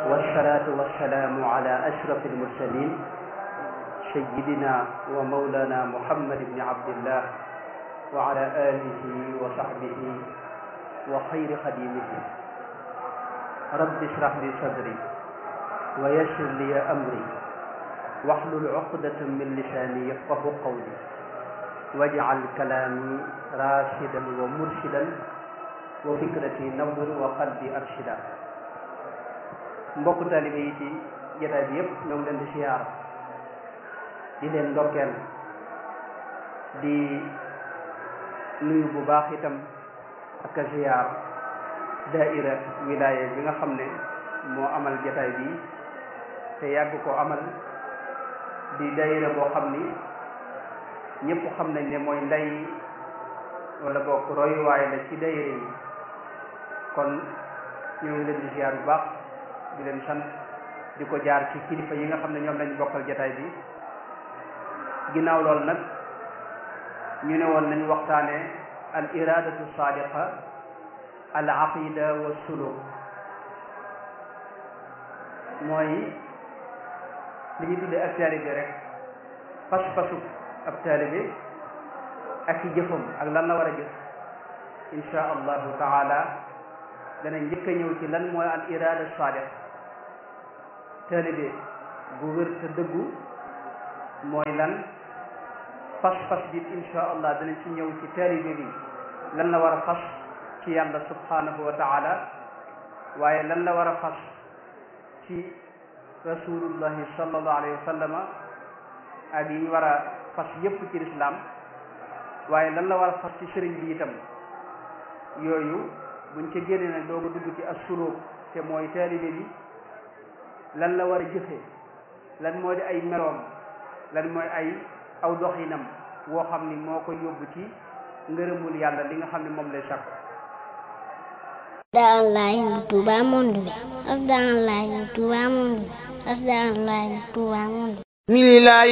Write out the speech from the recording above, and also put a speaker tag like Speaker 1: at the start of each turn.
Speaker 1: والصلاة والسلام على أشرف المرسلين سيدنا ومولانا محمد بن عبد الله وعلى آله وصحبه وخير خديمه رب اشرح لي صدري ويسر لي أمري واحلل عقدة من لساني يفقه قولي واجعل كلامي راشدا ومرشدا وفكرتي نور وقلبي أرشدا mbokk taalibe yi ci jotaay bi yëpp ñoo ngi leen di siyaar di leen ndokkeel di nuyu bu baax itam ak a siyaar daaira wilaya bi nga xam ne moo amal jotaay bi te yàgg ko amal di daaira boo xam ni ñëpp xam nañ ne mooy ndey wala bokk royuwaay la ci daaira yi kon ñoo ngi leen di siyaar bu baax di leen sant di ko jaar ci kilifa yi nga xam ne ñoom lañ bokkal jataay bi ginnaaw loolu nag ñu ne woon nañ waxtaane al iradatu sadiqa al aqida wa suluk mooy li ñu tuddee ak taalibe rek pas-pasu ab taalibe ak ci jëfam ak lan la war a jëf insha allahu taala dana njëkk a ñëw ci lan mooy al irada sadiq taalibe bu wér te dëggu mooy lan fas-fas bi insha allah dana ci ñëw ci taalibe bi lan la war a fas ci yàlla subhanahu wa taala waaye lan la war a fas ci rasulullahi sallallahu alayhi wa sallama ak yi ñu war a fas yépp ci lislaam waaye lan la war a fas ci sëriñ bi itam yooyu buñ ca génnee nag dooga dugg ci as-suluk te mooy taalibe bi lan la war a jëfee lan moo di ay meloom lan mooy ay aw doxinam woo xam ni moo ko yóbbu ci ngërëmul yàlla li nga xam ne moom lay sàkk
Speaker 2: Asdaalaay Touba monde bi Asdaalaay Touba monde bi Asdaalaay Touba monde bi